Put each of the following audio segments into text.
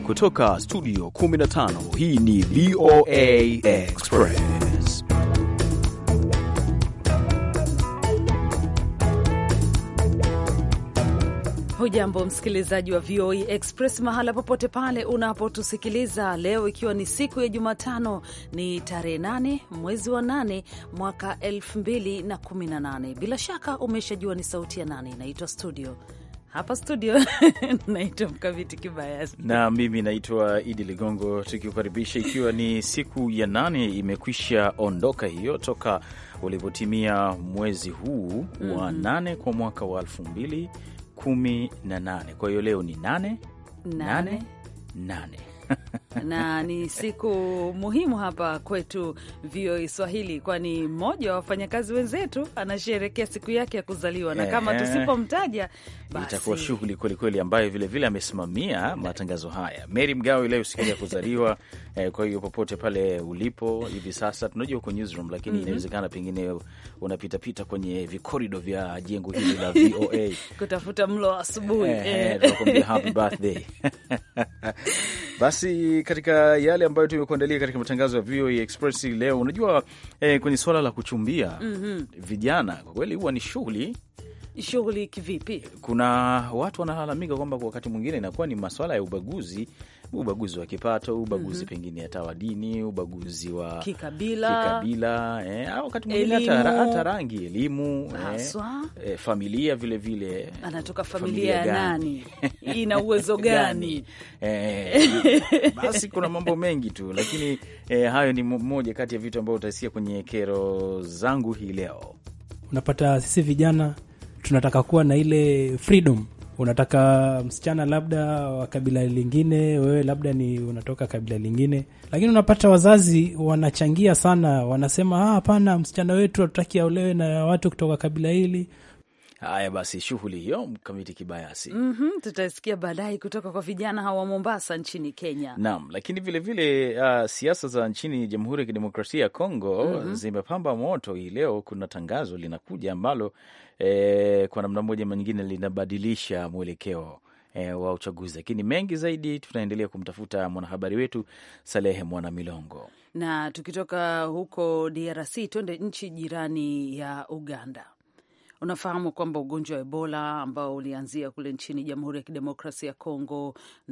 kutoka studio 15 hii ni VOA Express. Hujambo msikilizaji wa VOA Express mahala popote pale unapotusikiliza leo, ikiwa ni siku ya Jumatano, ni tarehe 8 mwezi wa 8 mwaka 2018. Bila shaka umeshajua ni sauti ya nani inaitwa studio hapa studio naitwa Mkaviti Kibayasi na mimi naitwa Idi Ligongo, tukikukaribisha ikiwa ni siku ya nane imekwisha ondoka hiyo toka ulivyotimia mwezi huu mm -hmm. wa nane kwa mwaka wa elfu mbili kumi na nane. Kwa hiyo leo ni nane nane nane na ni siku muhimu hapa kwetu VOA Swahili, kwani mmoja wa wafanyakazi wenzetu anasherekea siku yake ya kuzaliwa, na kama tusipomtaja basi itakuwa shughuli kwelikweli, ambayo vilevile amesimamia matangazo haya. Mary Mgawe leo siku ya kuzaliwa eh, kwa hiyo popote pale ulipo hivi sasa, tunajua uko newsroom, lakini mm -hmm. inawezekana pengine unapitapita kwenye vikorido vya jengo hili la VOA kutafuta mlo wa asubuhi eh, eh. happy birthday basi katika yale ambayo tumekuandalia katika matangazo ya VOA Express leo, unajua eh, kwenye suala la kuchumbia mm -hmm. vijana kwa kweli huwa ni shughuli shughuli kivipi? Kuna watu wanalalamika kwamba kwa wakati mwingine inakuwa ni maswala ya ubaguzi, ubaguzi wa kipato, ubaguzi mm -hmm. pengine hata wa dini, ubaguzi wa kikabila, kikabila eh, au wakati mwingine hata rangi, elimu eh, eh, familia vilevile vile, anatoka familia ya nani ina uwezo gani? eh, basi kuna mambo mengi tu, lakini eh, hayo ni moja kati ya vitu ambavyo utasikia kwenye kero zangu hii leo. Unapata sisi vijana tunataka kuwa na ile freedom. Unataka msichana labda wa kabila lingine, wewe labda ni unatoka kabila lingine, lakini unapata wazazi wanachangia sana, wanasema hapana, msichana wetu hatutaki aolewe na watu kutoka kabila hili. Haya basi, shughuli hiyo mkamiti kibayasi. mm -hmm, tutasikia baadaye kutoka kwa vijana hawa Mombasa nchini Kenya. Naam, lakini vilevile vile, uh, siasa za nchini Jamhuri ya Kidemokrasia ya Kongo mm -hmm. zimepamba moto hii leo. Kuna tangazo linakuja ambalo eh, kwa namna moja ama nyingine linabadilisha mwelekeo eh, wa uchaguzi, lakini mengi zaidi tunaendelea kumtafuta mwanahabari wetu Salehe Mwana Milongo. Na tukitoka huko DRC twende nchi jirani ya Uganda. Unafahamu kwamba ugonjwa wa Ebola ambao ulianzia kule nchini Jamhuri ya Kidemokrasia ya Kongo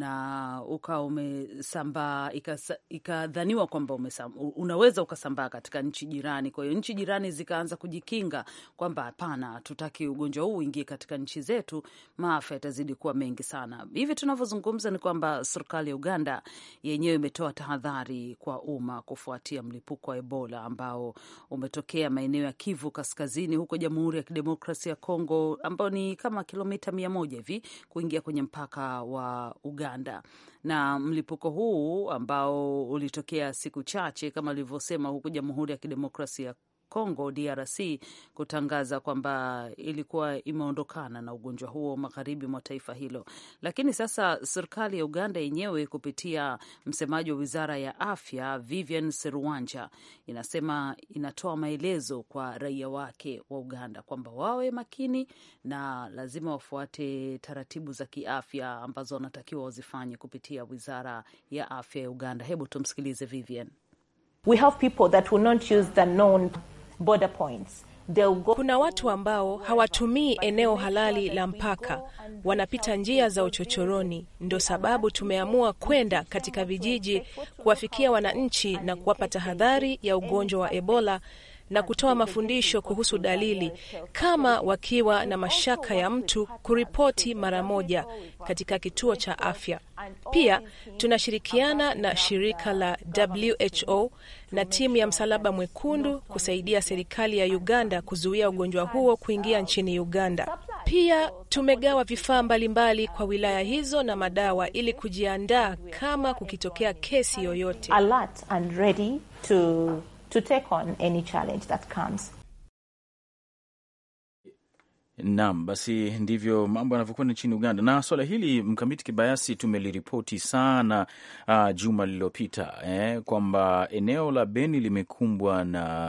na ukawa umesambaa, ikadhaniwa kwamba unaweza ukasambaa katika nchi jirani. Kwa hiyo nchi jirani zikaanza kujikinga kwamba hapana, hatutaki ugonjwa huu uingie katika nchi zetu, maafa yatazidi kuwa mengi sana. Hivi tunavyozungumza ni kwamba serikali ya Uganda yenyewe imetoa tahadhari kwa umma kufuatia mlipuko wa Ebola ambao umetokea maeneo ya Kivu Kaskazini huko Jamhuri ya Kidemokrasia demokrasia ya Kongo ambao ni kama kilomita mia moja hivi kuingia kwenye mpaka wa Uganda. Na mlipuko huu ambao ulitokea siku chache kama alivyosema huko Jamhuri ya Kidemokrasia ya Kongo DRC kutangaza kwamba ilikuwa imeondokana na ugonjwa huo magharibi mwa taifa hilo. Lakini sasa serikali ya Uganda yenyewe kupitia msemaji wa wizara ya afya Vivian Seruwanja inasema inatoa maelezo kwa raia wake wa Uganda kwamba wawe makini na lazima wafuate taratibu za kiafya ambazo wanatakiwa wazifanye kupitia wizara ya afya ya Uganda. Hebu tumsikilize Vivian. We have people that will not use the known border points. Go... Kuna watu ambao hawatumii eneo halali la mpaka, wanapita njia za uchochoroni. Ndio sababu tumeamua kwenda katika vijiji kuwafikia wananchi na kuwapa tahadhari ya ugonjwa wa Ebola na kutoa mafundisho kuhusu dalili, kama wakiwa na mashaka ya mtu kuripoti mara moja katika kituo cha afya. Pia tunashirikiana na shirika la WHO na timu ya Msalaba Mwekundu kusaidia serikali ya Uganda kuzuia ugonjwa huo kuingia nchini Uganda. Pia tumegawa vifaa mbalimbali kwa wilaya hizo na madawa ili kujiandaa kama kukitokea kesi yoyote. Alert and ready to to take on any challenge that comes. Naam, basi ndivyo mambo yanavyokwenda nchini Uganda. Na swala hili mkamiti kibayasi tumeliripoti sana uh, juma lililopita eh, kwamba eneo la Beni limekumbwa na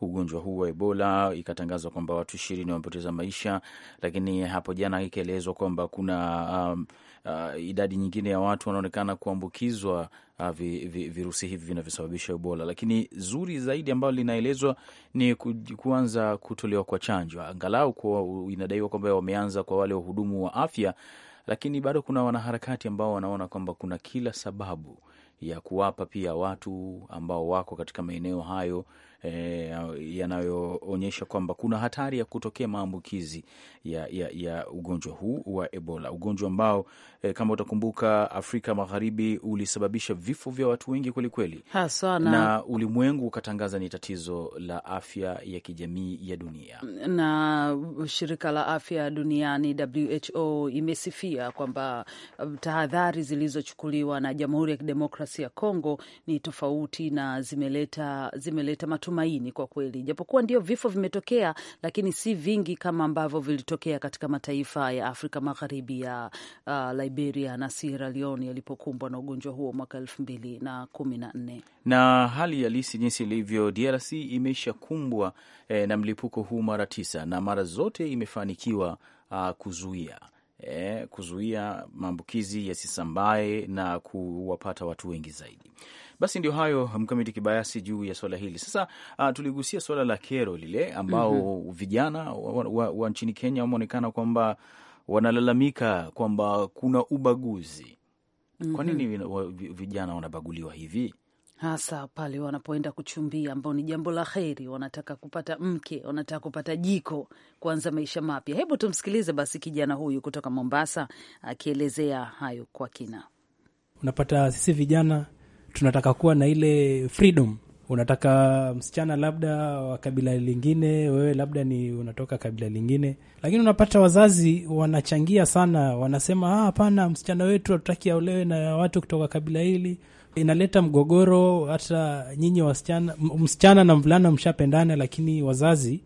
ugonjwa huu wa Ebola, ikatangazwa kwamba watu ishirini wamepoteza maisha, lakini hapo jana ikaelezwa kwamba kuna um, uh, idadi nyingine ya watu wanaonekana kuambukizwa uh, vi, vi, virusi hivi vinavyosababisha Ebola. Lakini zuri zaidi ambalo linaelezwa ni ku, kuanza kutolewa kwa chanjo, angalau kwa, inadaiwa kwamba wameanza kwa wale wahudumu wa afya, lakini bado kuna wanaharakati ambao wanaona kwamba kuna kila sababu ya kuwapa pia watu ambao wako katika maeneo hayo e, yanayoonyesha kwamba kuna hatari ya kutokea maambukizi ya, ya, ya ugonjwa huu wa Ebola, ugonjwa ambao e, kama utakumbuka Afrika Magharibi ulisababisha vifo vya watu wengi kwelikweli, haswa na, na ulimwengu ukatangaza ni tatizo la afya ya kijamii ya dunia. na shirika la afya duniani WHO imesifia kwamba tahadhari zilizochukuliwa na Jamhuri ya Kidemokrasia ya Kongo ni tofauti na zimeleta, zimeleta matumaini kwa kweli, japokuwa ndio vifo vimetokea, lakini si vingi kama ambavyo vilitokea katika mataifa ya Afrika Magharibi ya uh, Liberia na Sierra Leone yalipokumbwa na ugonjwa huo mwaka elfu mbili na kumi na nne na hali halisi jinsi ilivyo, DRC imeshakumbwa eh, na mlipuko huu mara tisa na mara zote imefanikiwa uh, kuzuia eh, kuzuia maambukizi yasisambae na kuwapata watu wengi zaidi. Basi ndio hayo mkamiti kibayasi juu ya swala hili. Sasa uh, tuligusia swala la kero lile ambao mm -hmm. vijana wa, wa, wa nchini Kenya wameonekana kwamba wanalalamika kwamba kuna ubaguzi. Kwa nini mm -hmm. vijana wanabaguliwa hivi? hasa pale wanapoenda kuchumbia, ambao ni jambo la heri. Wanataka kupata mke, wanataka kupata jiko, kuanza maisha mapya. Hebu tumsikilize basi kijana huyu kutoka Mombasa akielezea hayo kwa kina. Unapata sisi vijana tunataka kuwa na ile freedom. Unataka msichana labda wa kabila lingine, wewe labda ni unatoka kabila lingine, lakini unapata wazazi wanachangia sana, wanasema hapana, msichana wetu hatutaki aolewe na watu kutoka kabila hili inaleta mgogoro. Hata nyinyi wasichana, msichana na mvulana mshapendana, lakini wazazi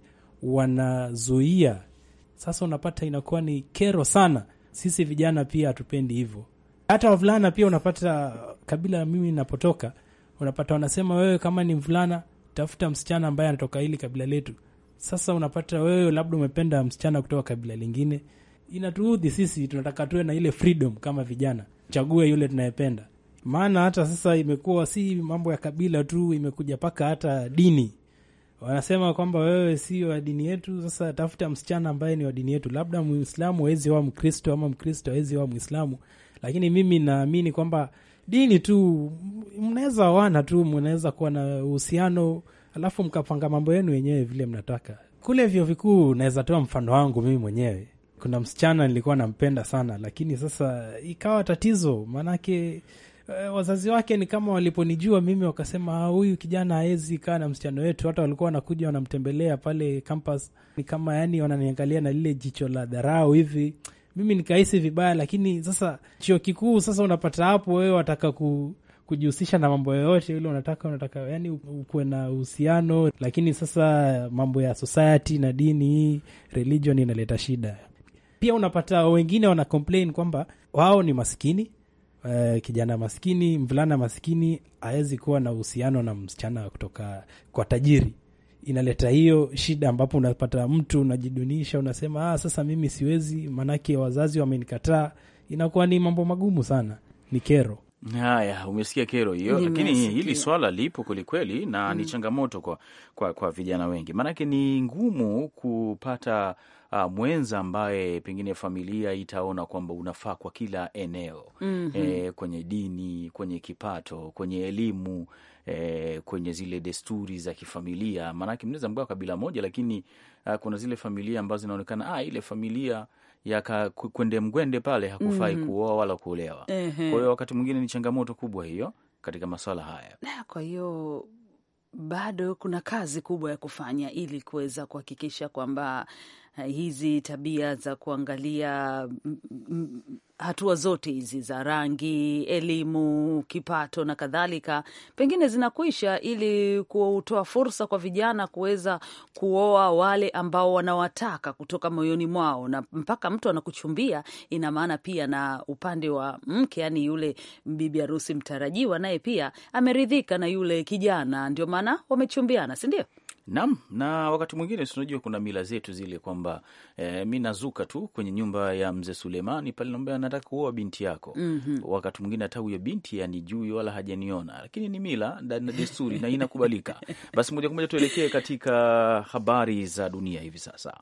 wanazuia. Sasa unapata inakuwa ni kero sana. Sisi vijana pia hatupendi hivyo. Hata wavulana pia unapata, kabila mimi napotoka, unapata wanasema wewe kama ni mvulana tafuta msichana ambaye anatoka hili kabila letu. Sasa unapata wewe labda umependa msichana kutoka kabila lingine, inatuudhi sisi. Tunataka tuwe na ile freedom kama vijana, chague yule tunayependa maana hata sasa imekuwa si mambo ya kabila tu, imekuja mpaka hata dini. Wanasema kwamba wewe si wa dini yetu, sasa tafuta msichana ambaye ni wa dini yetu. Labda Muislamu hawezi wa Mkristo ama Mkristo hawezi wa Mwislamu, lakini mimi naamini kwamba dini tu mnaweza wana tu, mnaweza kuwa na uhusiano, alafu mkapanga mambo yenu wenyewe vile mnataka. Kule vyuo vikuu, naweza toa mfano wangu mimi mwenyewe. Kuna msichana nilikuwa nampenda sana, lakini sasa ikawa tatizo, maanake Uh, wazazi wake ni kama waliponijua mimi wakasema, huyu kijana hawezi kaa na msichana wetu. Hata walikuwa wanakuja wanamtembelea pale campus, ni kama yani wananiangalia na lile jicho la dharau hivi. Mimi nikahisi vibaya, lakini sasa chuo kikuu, sasa unapata hapo wewe wataka ku, kujihusisha na mambo yoyote yule unataka, unataka yani ukuwe na uhusiano, lakini sasa mambo ya society na dini hii religion inaleta shida. Pia unapata wengine wana complain kwamba wao ni maskini Uh, kijana maskini, mvulana maskini hawezi kuwa na uhusiano na msichana kutoka kwa tajiri. Inaleta hiyo shida, ambapo unapata mtu unajidunisha, unasema ah, sasa mimi siwezi, maanake wazazi wamenikataa. Inakuwa ni mambo magumu sana, ni kero. Haya, umesikia kero hiyo, lakini hili swala lipo kwelikweli na mm, ni changamoto kwa, kwa, kwa vijana wengi, maanake ni ngumu kupata Uh, mwenza ambaye pengine familia itaona kwamba unafaa kwa kila eneo mm -hmm. E, kwenye dini, kwenye kipato, kwenye elimu e, kwenye zile desturi za kifamilia. Maanake mnaweza mgawa kabila moja, lakini uh, kuna zile familia ambazo zinaonekana ah, ile familia ya kwende mgwende pale hakufai mm -hmm. kuoa wala kuolewa. mm -hmm. Kwa hiyo wakati mwingine ni changamoto kubwa hiyo katika maswala haya. Kwa hiyo bado kuna kazi kubwa ya kufanya ili kuweza kuhakikisha kwamba hizi tabia za kuangalia hatua zote hizi za rangi, elimu, kipato na kadhalika, pengine zinakwisha, ili kutoa fursa kwa vijana kuweza kuoa wale ambao wanawataka kutoka moyoni mwao, na mpaka mtu anakuchumbia, ina maana pia na upande wa mke, yani yule bibi harusi mtarajiwa, naye pia ameridhika na yule kijana, ndio maana wamechumbiana, si ndio? Naam, na wakati mwingine tunajua kuna mila zetu zile kwamba eh, mi nazuka tu kwenye nyumba ya mzee Sulemani pale, naambia nataka kuoa binti yako. mm -hmm. Wakati mwingine hata huyo binti anijui wala hajaniona, lakini ni mila na desturi na inakubalika. Basi moja kwa moja tuelekee katika habari za dunia hivi sasa.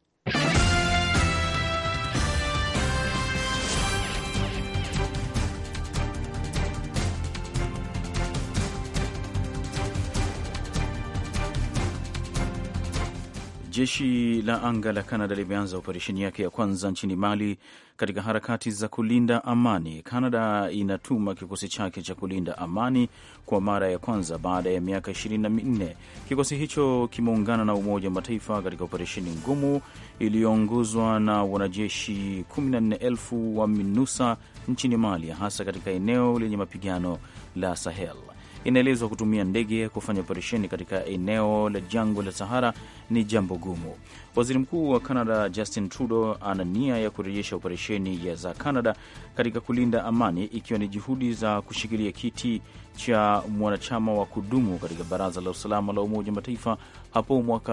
Jeshi la anga la Kanada limeanza operesheni yake ya kwanza nchini Mali katika harakati za kulinda amani. Kanada inatuma kikosi chake cha kulinda amani kwa mara ya kwanza baada ya miaka ishirini na minne. Kikosi hicho kimeungana na Umoja wa Mataifa katika operesheni ngumu iliyoongozwa na wanajeshi 14,000 wa MINUSA nchini Mali, hasa katika eneo lenye mapigano la Sahel. Inaelezwa kutumia ndege kufanya operesheni katika eneo la jangwa la Sahara ni jambo gumu. Waziri Mkuu wa Canada Justin Trudeau ana nia ya kurejesha operesheni za Canada katika kulinda amani, ikiwa ni juhudi za kushikilia kiti cha mwanachama wa kudumu katika Baraza la Usalama la Umoja wa Mataifa hapo mwaka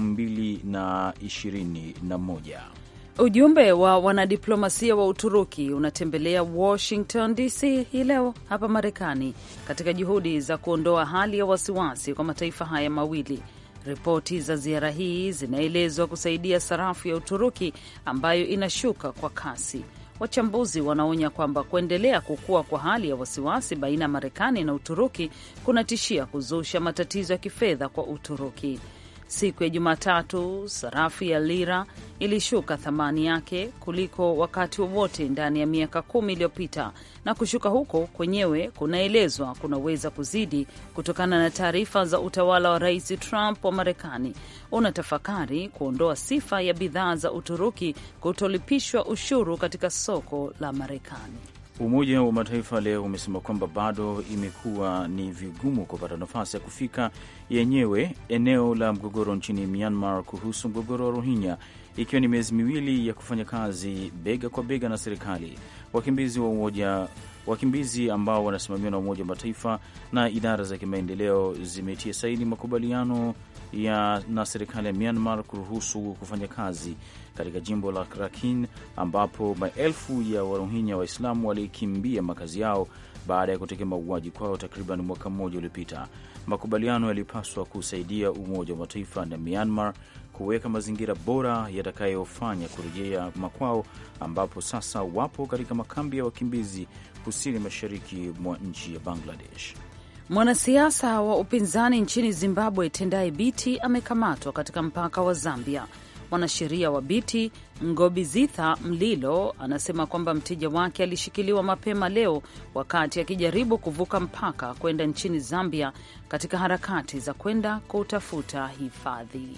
2021. Ujumbe wa wanadiplomasia wa Uturuki unatembelea Washington DC hii leo hapa Marekani katika juhudi za kuondoa hali ya wasiwasi kwa mataifa haya mawili. Ripoti za ziara hii zinaelezwa kusaidia sarafu ya Uturuki ambayo inashuka kwa kasi. Wachambuzi wanaonya kwamba kuendelea kukua kwa hali ya wasiwasi baina ya Marekani na Uturuki kunatishia kuzusha matatizo ya kifedha kwa Uturuki. Siku ya Jumatatu, sarafu ya lira ilishuka thamani yake kuliko wakati wowote wa ndani ya miaka kumi iliyopita, na kushuka huko kwenyewe kunaelezwa kunaweza kuzidi kutokana na taarifa za utawala wa Rais Trump wa Marekani unatafakari kuondoa sifa ya bidhaa za Uturuki kutolipishwa ushuru katika soko la Marekani. Umoja wa Mataifa leo umesema kwamba bado imekuwa ni vigumu kupata nafasi ya kufika yenyewe eneo la mgogoro nchini Myanmar kuhusu mgogoro wa Rohingya, ikiwa ni miezi miwili ya kufanya kazi bega kwa bega na serikali. Wakimbizi wa umoja wakimbizi ambao wanasimamiwa na Umoja wa Mataifa na idara za kimaendeleo zimetia saini makubaliano ya na serikali ya Myanmar kuruhusu kufanya kazi katika jimbo la Rakhine ambapo maelfu ya Warohinya Waislamu walikimbia makazi yao baada ya kutokea mauaji kwao takriban mwaka mmoja uliopita. Makubaliano yalipaswa kusaidia Umoja wa Mataifa na Myanmar kuweka mazingira bora yatakayofanya kurejea makwao, ambapo sasa wapo katika makambi ya wakimbizi kusini mashariki mwa nchi ya Bangladesh. Mwanasiasa wa upinzani nchini Zimbabwe Tendai Biti amekamatwa katika mpaka wa Zambia. Mwanasheria wa Biti Ngobizitha Mlilo anasema kwamba mteja wake alishikiliwa mapema leo wakati akijaribu kuvuka mpaka kwenda nchini Zambia katika harakati za kwenda kutafuta hifadhi.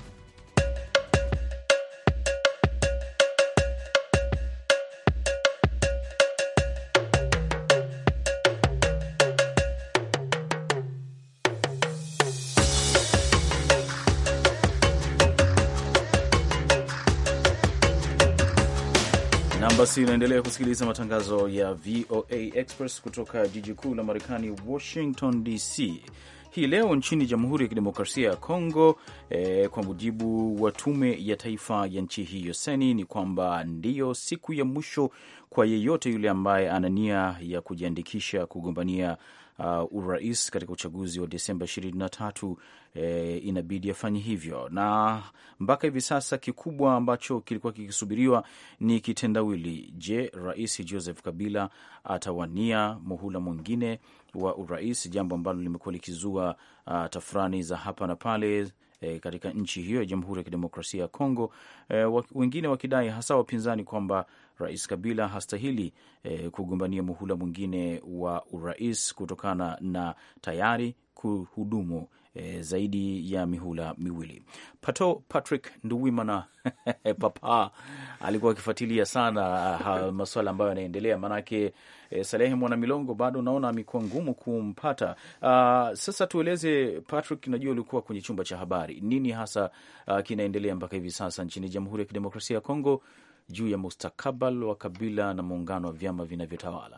Basi unaendelea kusikiliza matangazo ya VOA Express kutoka jiji kuu la Marekani, Washington DC. Hii leo nchini Jamhuri ya Kidemokrasia ya Kongo, eh, kwa mujibu wa tume ya taifa ya nchi hiyo seni, ni kwamba ndiyo siku ya mwisho kwa yeyote yule ambaye ana nia ya kujiandikisha kugombania uh, urais katika uchaguzi wa Desemba 23 eh, inabidi afanye hivyo, na mpaka hivi sasa kikubwa ambacho kilikuwa kikisubiriwa ni kitendawili. Je, Rais Joseph Kabila atawania muhula mwingine wa urais, jambo ambalo limekuwa likizua uh, tafurani za hapa na pale E, katika nchi hiyo ya Jamhuri ya Kidemokrasia ya Kongo, e, wengine wakidai hasa wapinzani kwamba Rais Kabila hastahili e, kugombania muhula mwingine wa urais kutokana na tayari kuhudumu e, zaidi ya mihula miwili. Pato Patrick Nduwimana papa alikuwa akifuatilia sana masuala ambayo yanaendelea, maanake e, Salehe Mwana Milongo bado naona amekuwa ngumu kumpata. Uh, sasa tueleze Patrick, najua ulikuwa kwenye chumba cha habari, nini hasa uh, kinaendelea mpaka hivi sasa nchini Jamhuri ya Kidemokrasia ya Kongo juu ya mustakabali wa Kabila na muungano wa vyama vinavyotawala?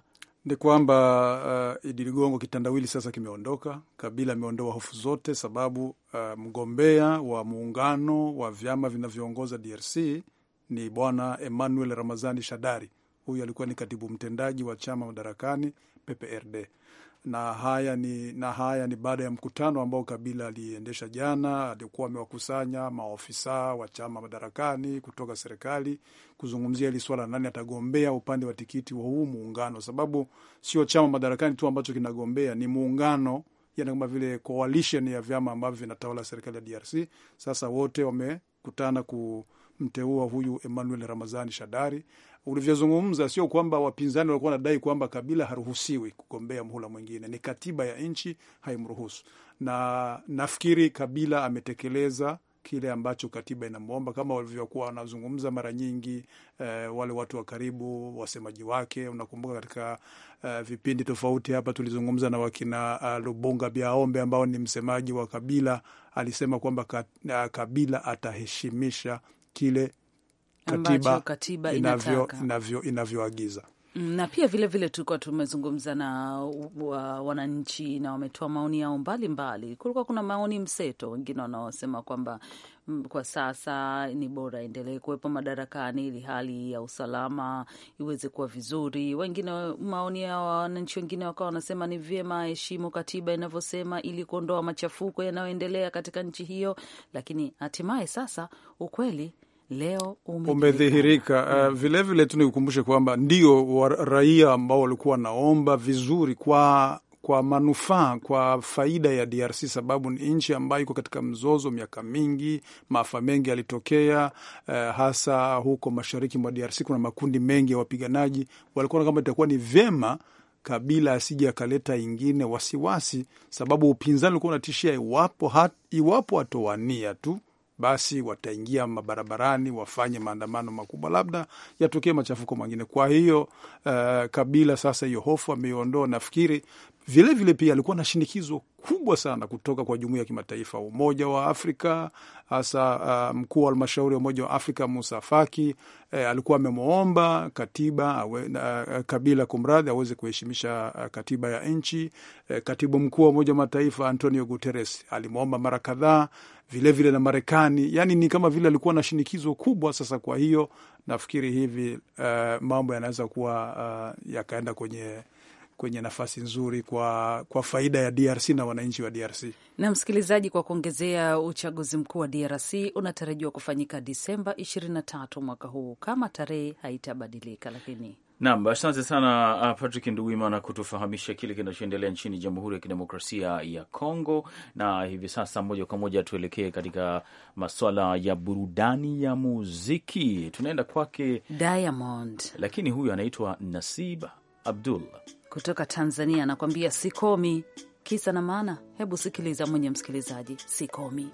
Ni kwamba uh, Idi Ligongo, kitandawili sasa kimeondoka. Kabila ameondoa hofu zote, sababu uh, mgombea wa muungano wa vyama vinavyoongoza DRC ni bwana Emmanuel Ramazani Shadari. Huyu alikuwa ni katibu mtendaji wa chama madarakani PPRD na haya ni, na haya ni baada ya mkutano ambao Kabila aliendesha jana. Alikuwa amewakusanya maofisa wa chama madarakani kutoka serikali kuzungumzia hili swala, nani atagombea upande wa tikiti wa huu muungano, sababu sio chama madarakani tu ambacho kinagombea, ni muungano yani kama vile coalition ya vyama ambavyo vinatawala serikali ya DRC. Sasa wote wamekutana kumteua huyu Emmanuel Ramazani Shadari. Ulivyozungumza, sio kwamba wapinzani walikuwa wanadai kwamba Kabila haruhusiwi kugombea mhula mwingine, ni katiba ya nchi haimruhusu, na nafikiri Kabila ametekeleza kile ambacho katiba inamwomba, kama walivyokuwa wanazungumza mara nyingi eh, wale watu wa karibu, wasemaji wake. Unakumbuka katika eh, vipindi tofauti hapa tulizungumza na wakina uh, Lubunga Biaombe ambao ni msemaji wa Kabila, alisema kwamba ka, uh, Kabila ataheshimisha kile katiba, katiba inavyo, inataka. inavyo, inavyoagiza. na pia vilevile tulikuwa tumezungumza na wa, wananchi na wametoa maoni yao mbalimbali. Kulikuwa kuna maoni mseto, wengine wanaosema kwamba mm, kwa sasa ni bora endelee kuwepo madarakani ili hali ya usalama iweze kuwa vizuri. Wengine maoni ya wananchi wengine wakawa wanasema ni vyema aheshimu katiba inavyosema ili kuondoa machafuko yanayoendelea katika nchi hiyo, lakini hatimaye sasa ukweli leo umedhihirika. Uh, vilevile tu nikukumbushe kwamba ndio wa raia ambao walikuwa wanaomba vizuri kwa kwa manufaa kwa faida ya DRC, sababu ni nchi ambayo iko katika mzozo miaka mingi, maafa mengi yalitokea, uh, hasa huko mashariki mwa DRC. Kuna makundi mengi ya wapiganaji, walikuwa kama itakuwa ni vyema Kabila asije akaleta ingine wasiwasi, sababu upinzani ulikuwa unatishia iwapo, hat, iwapo atowania tu basi wataingia mabarabarani wafanye maandamano makubwa, labda yatokee machafuko mengine. Kwa hiyo uh, Kabila sasa hiyo hofu ameiondoa. Nafikiri vilevile vile pia alikuwa na shinikizo kubwa sana kutoka kwa jumuiya ya kimataifa, Umoja wa Afrika, hasa uh, mkuu wa halmashauri ya Umoja wa Afrika Musa Faki eh, alikuwa amemwomba katiba awe, uh, Kabila kumradhi, aweze kuheshimisha uh, katiba ya nchi. Eh, katibu mkuu wa Umoja wa Mataifa Antonio Guterres alimwomba mara kadhaa vilevile na Marekani, yani ni kama vile alikuwa na shinikizo kubwa. Sasa kwa hiyo nafikiri hivi uh, mambo yanaweza kuwa uh, yakaenda kwenye kwenye nafasi nzuri kwa, kwa faida ya DRC na wananchi wa DRC. Na msikilizaji, kwa kuongezea, uchaguzi mkuu wa DRC unatarajiwa kufanyika Disemba 23 mwaka huu kama tarehe haitabadilika, lakini Naam, asante sana uh, Patrick Nduwimana kutufahamisha kile kinachoendelea nchini Jamhuri ya Kidemokrasia ya Kongo. Na hivi sasa moja kwa moja tuelekee katika maswala ya burudani ya muziki. Tunaenda kwake Diamond, lakini huyu anaitwa Nasib Abdul kutoka Tanzania anakuambia sikomi. Kisa na maana, hebu sikiliza mwenye msikilizaji, sikomi.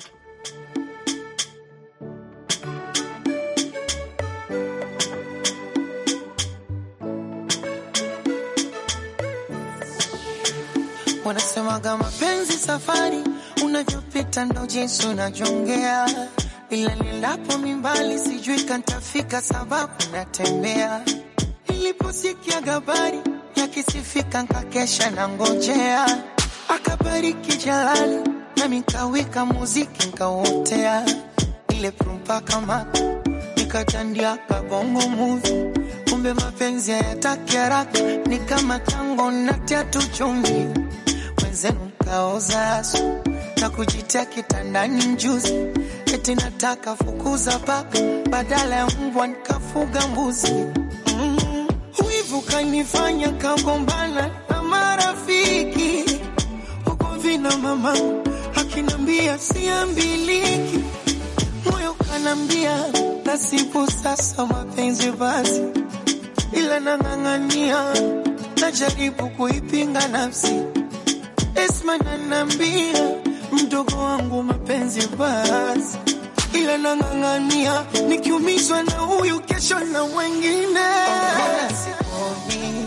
Wanasemaga mapenzi safari, unavyopita ndo jinsi unavyongea, ila nilapo mimbali sijui kantafika, sababu natembea. Niliposikia habari yakisifika, nkakesha na ngojea, akabariki Jalali nami nkawika muziki nkauotea, ile prumpa kama nikatandia kabongo muvi kumbe mapenzi hayataki haraka, ni kama tango na tatu chumvi wenzenu mkaoza asu na kujitia kitandani mjuzi, eti nataka fukuza paka badala ya mbwa nikafuga mbuzi. Mm, wivu kanifanya kagombana na marafiki huko vina mama akinambia siambiliki, moyo kanambia nasibu sasa mapenzi basi ila nang'ang'ania, najaribu kuipinga nafsi. Esma nanambia mdogo wangu mapenzi basi, ila nang'ang'ania, nikiumizwa na huyu kesho na wengine. Sikomi,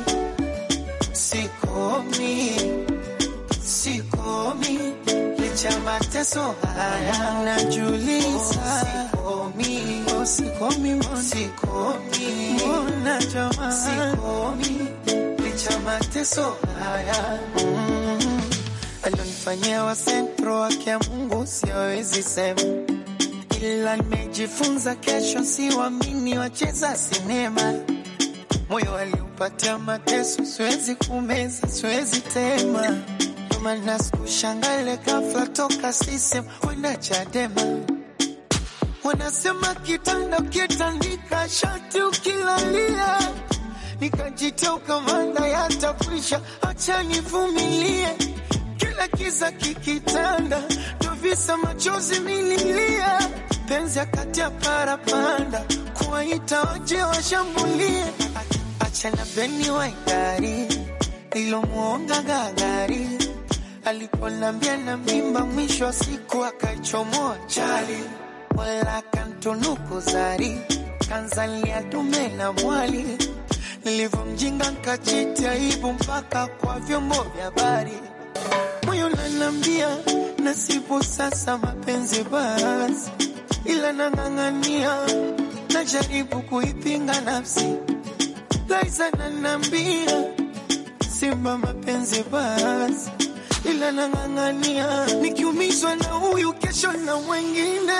sikomi, sikomi, licha mateso haya najuliza. Sikomi, oh, sikomi, mbona sikomi, mbona jamaa sikomi, licha mateso haya mm. alionifanyia wa sentro wake ya Mungu siwezi sema, ila nimejifunza kesho siwamini wacheza sinema. Moyo aliupatia mateso, siwezi kumeza, siwezi tema, ndo maana sikushangale ghafla toka sisem kwenda Chadema. Wanasema kitanda ukitandika shati ukilalia, nikajitia ukamanda yatakwisha, acha nivumilie. Kila kiza kikitanda, ndo visa machozi mililia, penzi akati ya parapanda, kuwaita waje washambulie. Acha na beni waigari nilomwonga gagari, aliponambia na mimba, mwisho wa siku akaichomoa chali wala kantunuku zari kanzalia dume na mwali nilivyomjinga nkachiti aibu mpaka kwa vyombo vya habari. Moyo nanambia nasibu sasa mapenzi basi, ila nang'ang'ania, najaribu kuipinga nafsi. Laiza nanambia simba mapenzi basi ila nang'ang'ania, nikiumizwa na huyu kesho na mwengine.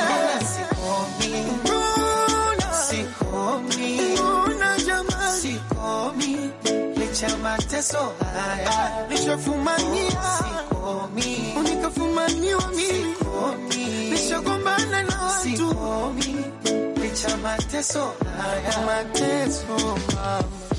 Mbona jamani, sikomi licha mateso haya nishafumania, unikafumaniwa mimi nishagombana na watu licha mateso haya mateso mama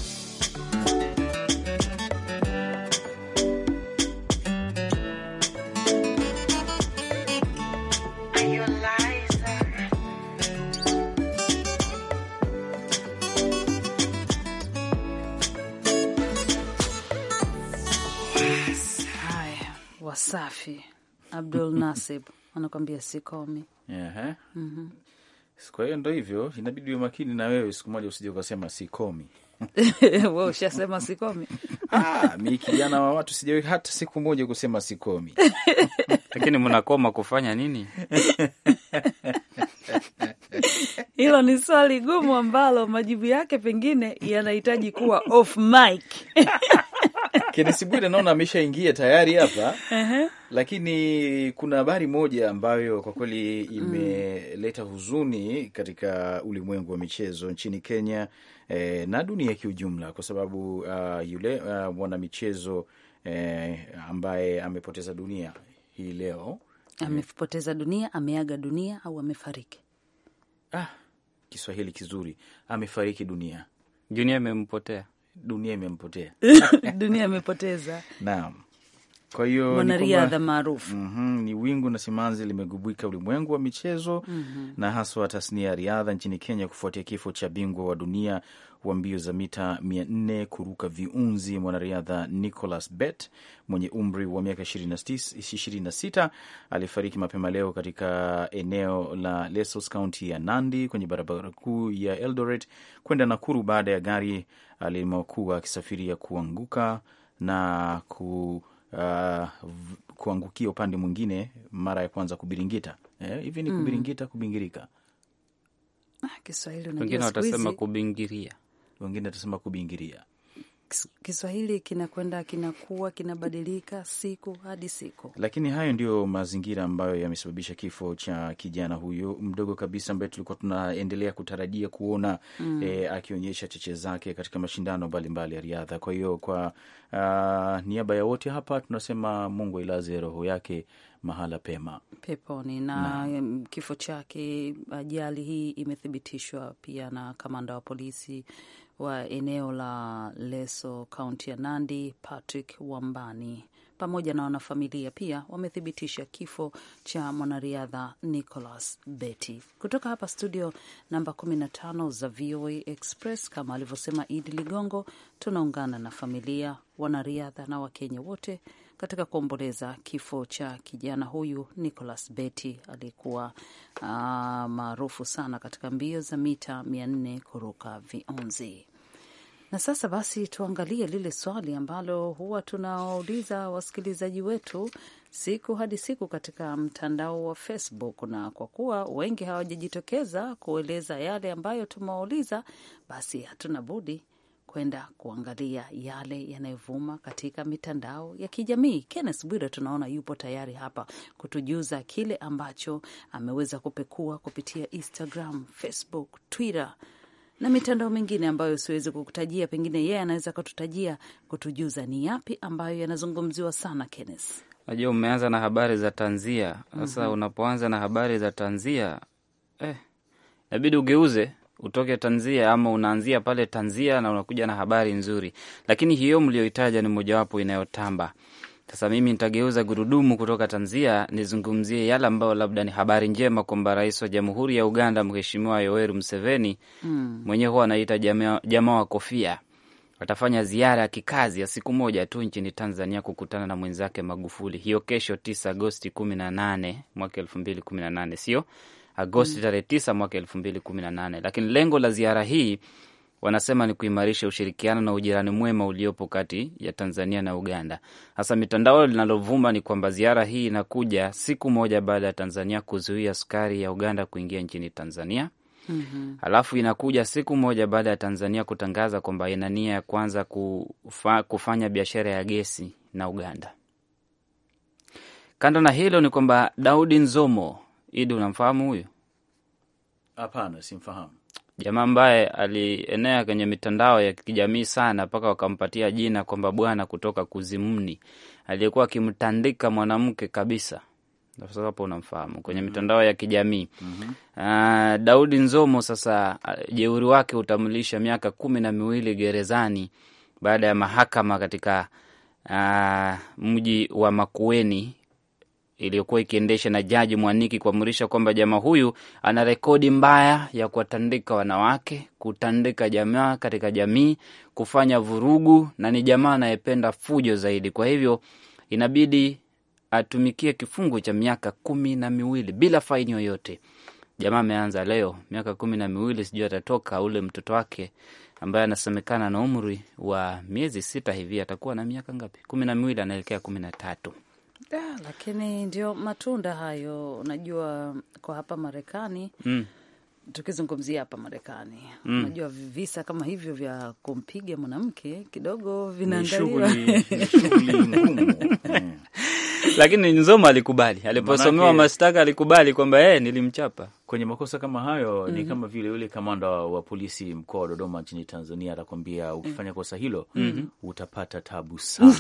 Haya, Wasafi Abdul Nasib anakwambia sikomi. Ehe. Kwa hiyo ndo hivyo, inabidi uwe makini na wewe, siku moja usije ukasema sikomi. We ushasema sikomi. Ah, mi kijana wa watu sijawahi hata siku moja kusema sikomi. Lakini mnakoma kufanya nini? Hilo ni swali gumu ambalo majibu yake pengine yanahitaji kuwa off mic. Kenesi Bwire naona ameshaingia tayari hapa, lakini kuna habari moja ambayo kwa kweli imeleta huzuni katika ulimwengu wa michezo nchini Kenya eh, na dunia kiujumla, kwa sababu uh, yule uh, mwanamichezo eh, ambaye amepoteza dunia hii leo Amepoteza dunia, ameaga dunia au amefariki? ah, Kiswahili kizuri, amefariki dunia, Junia imempotea. dunia imempotea. dunia amepoteza Naam, kwa hiyo ni mwanariadha kwamba- maarufu. Mhm, ni wingu na simanzi limegubika ulimwengu wa michezo na haswa tasnia ya riadha nchini Kenya kufuatia kifo cha bingwa wa dunia wa mbio za mita mia nne kuruka viunzi mwanariadha Nicholas Bett mwenye umri wa miaka ishirini na sita alifariki mapema leo katika eneo la Lesos, kaunti ya Nandi, kwenye barabara kuu ya Eldoret kwenda Nakuru baada ya gari alimokuwa akisafiria kuanguka na ku uh, v- kuangukia upande mwingine mara ya kwanza kubiringita. Eh, hivi ni kubiringita, kubingirika, Ah, Kiswahili Wengine unajua siku watasema hizi kubingiria. wengine atasema kubingiria. Kis- Kiswahili kinakwenda kinakuwa kinabadilika siku hadi siku. Lakini hayo ndiyo mazingira ambayo yamesababisha kifo cha kijana huyo mdogo kabisa ambaye tulikuwa tunaendelea kutarajia kuona eh, akionyesha cheche zake katika mashindano mbalimbali ya riadha. Kwa hiyo kwa uh, niaba ya wote hapa tunasema Mungu ailaze roho yake mahala pema. peponi na em, kifo chake. Ajali hii imethibitishwa pia na kamanda wa polisi wa eneo la Leso, kaunti ya Nandi, Patrick Wambani, pamoja na wanafamilia pia wamethibitisha kifo cha mwanariadha Nicholas Betty. Kutoka hapa studio namba 15 za VOA Express, kama alivyosema Idi Ligongo, tunaungana na familia, wanariadha na Wakenya wote katika kuomboleza kifo cha kijana huyu Nicholas Betty aliyekuwa uh, maarufu sana katika mbio za mita mia nne kuruka viunzi. Na sasa basi tuangalie lile swali ambalo huwa tunawauliza wasikilizaji wetu siku hadi siku katika mtandao wa Facebook, na kwa kuwa wengi hawajajitokeza kueleza yale ambayo tumewauliza, basi hatuna budi kwenda kuangalia yale yanayovuma katika mitandao ya kijamii. Kenneth Bwire tunaona yupo tayari hapa kutujuza kile ambacho ameweza kupekua kupitia Instagram, Facebook, Twitter na mitandao mingine ambayo siwezi kukutajia. Pengine yeye anaweza akatutajia, kutujuza ni yapi ambayo yanazungumziwa sana. Kenneth, Najua umeanza na habari za tanzia sasa. Mhm. Unapoanza na habari za tanzia eh, inabidi ugeuze utoke tanzia, ama unaanzia pale tanzia na unakuja na habari nzuri, lakini hiyo mlioitaja ni mojawapo inayotamba. Sasa mimi nitageuza gurudumu kutoka tanzia nizungumzie yale ambayo labda ni habari njema kwamba rais wa Jamhuri ya Uganda Mheshimiwa Yoweri Museveni Mm. mwenyewe huwa anaita jamaa jamaa wa kofia atafanya ziara ya kikazi ya siku moja tu nchini Tanzania kukutana na mwenzake Magufuli hiyo kesho tisa Agosti kumi na nane mwaka elfu mbili kumi na nane sio Agosti tarehe tisa mwaka elfu mbili kumi na nane Lakini lengo la ziara hii wanasema ni kuimarisha ushirikiano na ujirani mwema uliopo kati ya Tanzania na Uganda. Hasa mitandao linalovuma ni kwamba ziara hii inakuja siku moja baada ya Tanzania kuzuia sukari ya Uganda kuingia nchini Tanzania. Mhm. Alafu inakuja siku moja baada ya Tanzania kutangaza kwamba ina nia ya kuanza kufa, kufanya biashara ya gesi na Uganda. Kando na hilo ni kwamba Daudi Nzomo, Idi, unamfahamu huyu Hapana, simfahamu. jamaa ambaye alienea kwenye mitandao ya kijamii sana mpaka wakampatia jina kwamba bwana kutoka kuzimuni, aliyekuwa akimtandika mwanamke kabisa. Sasa hapo unamfahamu kwenye mitandao ya kijamii Ah, Daudi Nzomo sasa, ah, jeuri wake utamlisha miaka kumi na miwili gerezani baada ya mahakama katika ah, mji wa Makueni iliyokuwa ikiendesha na jaji Mwaniki kuamrisha kwamba jamaa huyu ana rekodi mbaya ya kuwatandika wanawake, kutandika jamaa katika jamii, kufanya vurugu, na ni jamaa anayependa fujo zaidi. Kwa hivyo inabidi atumikie kifungo cha miaka kumi na miwili bila faini yoyote. Jamaa ameanza leo miaka kumi na miwili, sijui atatoka. Ule mtoto wake ambaye anasemekana na umri wa miezi sita hivi atakuwa na miaka ngapi? kumi na miwili, anaelekea kumi na tatu. Da, lakini ndio matunda hayo. Unajua, kwa hapa Marekani Mm. tukizungumzia hapa Marekani Mm. unajua visa kama hivyo vya kumpiga mwanamke kidogo Ni vinaangaliwa shughuli ni shughuli ngumu. Mm. Lakini Nzoma alikubali, aliposomewa Manake- mashtaka alikubali kwamba yeye nilimchapa. Kwenye makosa kama hayo ni kama vile yule kamanda wa polisi mkoa wa Dodoma nchini Tanzania atakwambia ukifanya kosa hilo utapata tabu sana.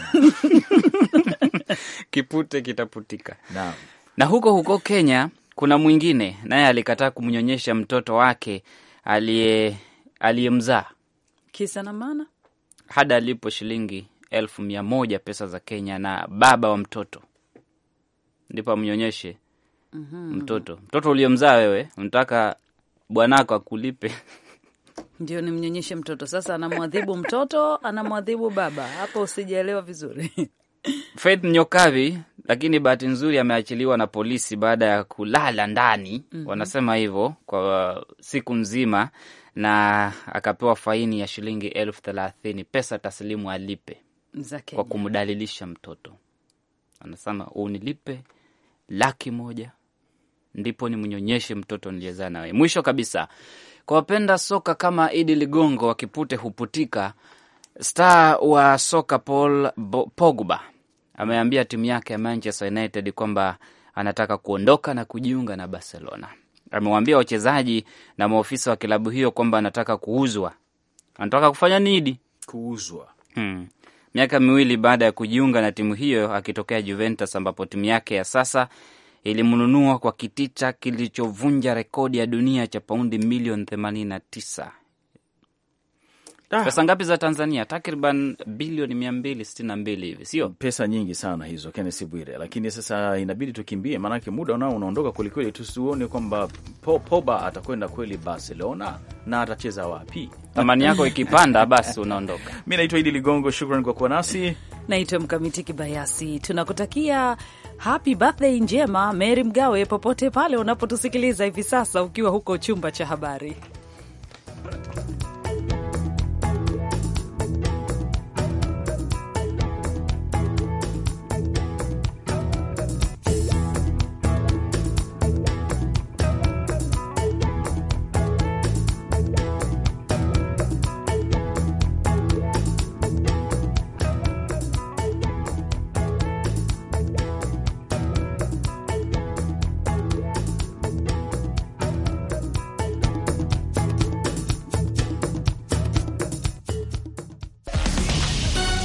Kipute kitaputika. Naam. Na huko huko Kenya kuna mwingine naye alikataa kumnyonyesha mtoto wake aliye aliyemzaa kisa na maana hadi alipo shilingi elfu mia moja pesa za Kenya na baba wa mtoto ndipo amnyonyeshe mtoto. Mtoto uliyemzaa wewe unataka bwanako akulipe ndio nimnyonyeshe mtoto. Sasa anamwadhibu mtoto, anamwadhibu baba. Hapo usijaelewa vizuri. Faith Nyokavi, lakini bahati nzuri ameachiliwa na polisi baada ya kulala ndani wanasema hivyo kwa siku nzima, na akapewa faini ya shilingi elfu thelathini pesa taslimu alipe za kwa Kenya. kumdalilisha mtoto. Anasema unilipe laki moja ndipo nimnyonyeshe mtoto niliyezaa nawe. Mwisho kabisa, kwa wapenda soka kama Idi Ligongo wakipute huputika, star wa soka Paul Bo- Pogba ameambia timu yake ya Manchester United kwamba anataka kuondoka na kujiunga na Barcelona. Amewaambia wachezaji na maofisa wa klabu hiyo kwamba anataka kuuzwa. Anataka kufanya nini? Kuuzwa. Hmm. Miaka miwili baada ya kujiunga na timu hiyo akitokea Juventus ambapo timu yake ya sasa ilimnunua kwa kitita kilichovunja rekodi ya dunia cha paundi milioni 89. Ah. Pesa ngapi za Tanzania? Takriban bilioni mia mbili sitini na mbili hivi, sio? Pesa nyingi sana hizo, Kenneth Bwire, lakini sasa inabidi tukimbie, maanake muda nao unaondoka kwelikweli. Tusione kwamba po, Poba atakwenda kweli Barcelona na atacheza wapi. Thamani yako ikipanda, basi unaondoka. Mi naitwa Idi Ligongo, shukran kwa kuwa nasi. Naitwa Mkamiti Kibayasi. Tunakutakia happy birthday njema Mary Mgawe, popote pale unapotusikiliza hivi sasa, ukiwa huko chumba cha habari.